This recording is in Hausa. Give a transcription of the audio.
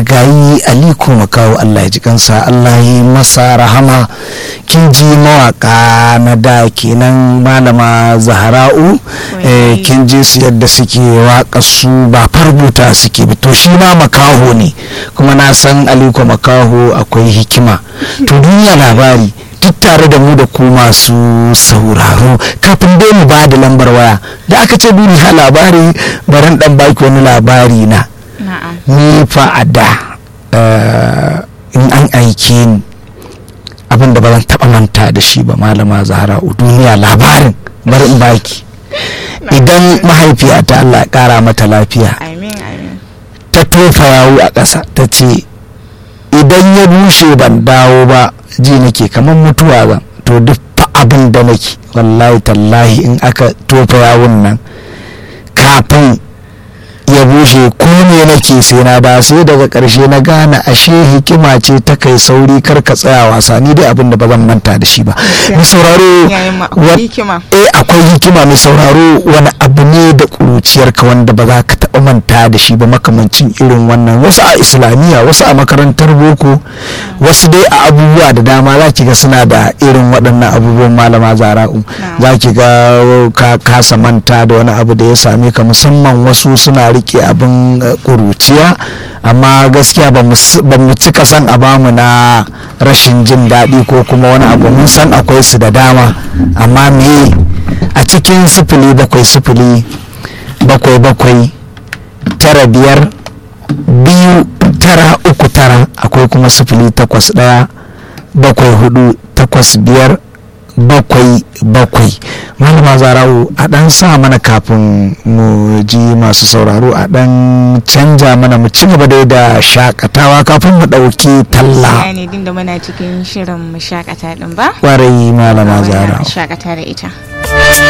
marigayi aliko makawo allah ya ji kansa allah ya masa rahama kin ji mawaka na da kenan malama zahara'u kin ji su yadda suke waka su ba farbuta suke to shi ma makaho ne kuma na san aliko makaho akwai hikima to duniya labari duk tare da mu da ku masu sauraro kafin dai mu ba da lambar waya da aka ce duniya labari baran dan baki wani labari na ni fa a da in an aike ni abin da ba zan taɓa manta da shi ba malama zahra duniya labarin bari in baki idan mahaifiyata Allah ya ƙara mata lafiya ta tofa yawu a ƙasa ta ce idan ya bushe ban dawo ba ji nake kamar mutuwa ba to duk abin da nake wallahi tallahi in aka tofa yawun nan kafin ya bushe ko me nake sai na da sai daga karshe na gane ashe hikima ce ta kai sauri kar ka tsaya wasa ni dai abin da ba zan manta da shi ba mai sauraro eh akwai hikima mai sauraro wani abu ne da kuruciyar ka wanda ba za ka taba manta da shi ba makamancin irin wannan wasu a islamiyya wasu a makarantar boko wasu dai a abubuwa da dama za ki ga suna da irin waɗannan abubuwan malama zara'u za ki ga ka kasa manta da wani abu da ya same ka musamman wasu suna rike abin kuruciya amma gaskiya ba mu cika san a bamu na rashin jin daɗi ko kuma wani abu mun san akwai su da dama amma me a cikin sifili bakwai sifili bakwai bakwai tara biyar biyu tara uku tara akwai kuma sifili takwas ɗaya bakwai hudu takwas biyar bakwai bakwai malama zarawo a dan sa mana kafin mu ji masu sauraro a dan canja mana mu ci gaba dai da shakatawa kafin mu dauki talla ne din da muna cikin shirin mu shakata din ba kwarai malama zarawo shakata da ita